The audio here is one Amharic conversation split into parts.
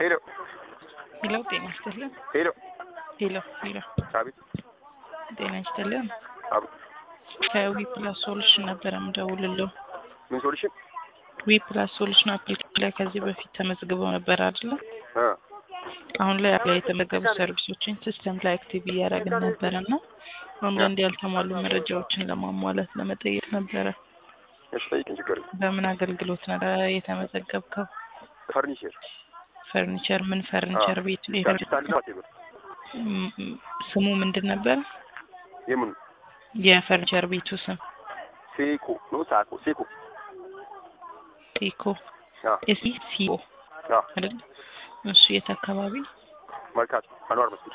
ሄሎ ሄሎ ጤና ይስጥልን። ሄሎ ሄሎ ሄሎ አቤት ጤና ይስጥልን። አቤት ከዊ ፕላስ ሶሉሽን ነበረ የምደውልልዎ። ምን ሶሉሽን ዊ ፕላስ ሶሉሽን አፕሊኬሽን ላይ ከዚህ በፊት ተመዝግበው ነበር አይደለ? እ አሁን ላይ ላይ የተመዘገቡ ሰርቪሶችን ሲስተም ላይ አክቲቭ እያደረግን ነበረ እና አንዳንድ ያልተሟሉ መረጃዎችን ለማሟላት ለመጠየቅ ነበረ። እሺ ጠይቅኝ፣ ችግር የለም። በምን አገልግሎት ነበረ የተመዘገብከው? ፈርኒቸር ፈርኒቸር ምን ፈርኒቸር ቤት ካፒታል ነው አቴብር ም- ም- ስሙ ምንድን ነበር? የምን የፈርኒቸር ቤቱ ስም ሴኮ ነው ሳኮ ሴኮ ቴኮ አ ኤሲ ሲኦ አ አይደል? እሱ የት አካባቢ? መርካቶ አንዋር መስጊድ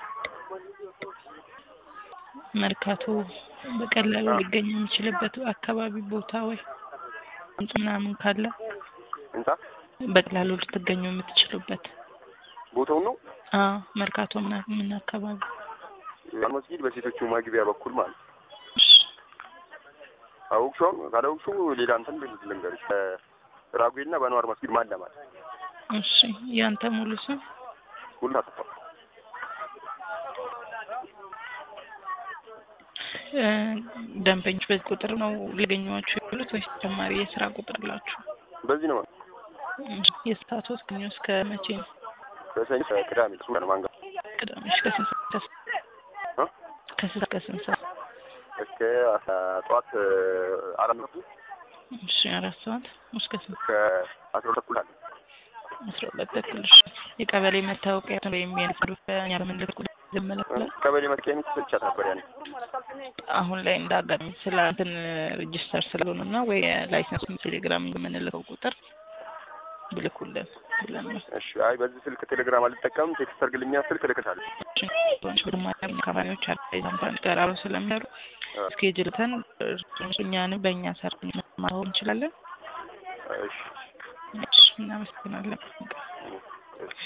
መርካቶ በቀላሉ አዎ። ሊገኝ የሚችልበት አካባቢ ቦታ ወይ ህንጻ ምናምን ካለ ህንጻ በቀላሉ ልትገኙ የምትችሉበት ቦታውን ነው አዎ መርካቶ ምና- ምን አካባቢ አንዋር መስጊድ በሴቶቹ መግቢያ በኩል ማለት ነው። እሺ፣ አውቅሽው ካላውቅሽው ሌላ እንትን ልንገርሽ በራጉኤልና በአንዋር መስጊድ ማን ለማለት እሺ ያንተ ሙሉ ስም ሁሉ አጠፋ እ፣ ደንበኞች በዚህ ቁጥር ነው ሊገኟችሁ ያሉት ወይስ ተጨማሪ የስራ ቁጥር አላችሁ? በዚህ ነው እሺ፣ የሰዓት ወስጥ ከሰኞ እስከ መቼ ነው? ከሰኞ እስከ ቅዳሜ እሱ ነው ማንጋ ቅዳሜ እስከ ስንት ሰዓት? እ? ከስንት እስከ ስንት ሰዓት? እስከ አስራ ጠዋት አራት መቶ እሺ አራት ሰዓት እስከ ስንት? እስከ አስራ ሁለት ተኩል አለ አስራ ሁለት ተኩል። እሺ የቀበሌ መታወቂያ ወይም የንግድ ያለምልክ ይመለከታል። ቀበሌ መጥቂያ ሰጥቻት ነበር ያኔ አሁን ላይ እንዳጋጣሚ ስለ እንትን ሬጅስተር ስለሆነ እና ወይ ላይሰንስ ቴሌግራም የምንልከው ቁጥር ብልኩልን ብለን ነው። እሺ አይ በዚህ ስልክ ቴሌግራም አልጠቀምም ቴክስት አድርግልኛ ስልክ እልክልሃለሁ ካምፓኒዎች ካምፓኒ ጋር አብረው ስለሚሰሩ እስኬጅልተን እኛንም በእኛ ሰር ማሆን እንችላለን። እሺ እሺ እናመሰግናለን።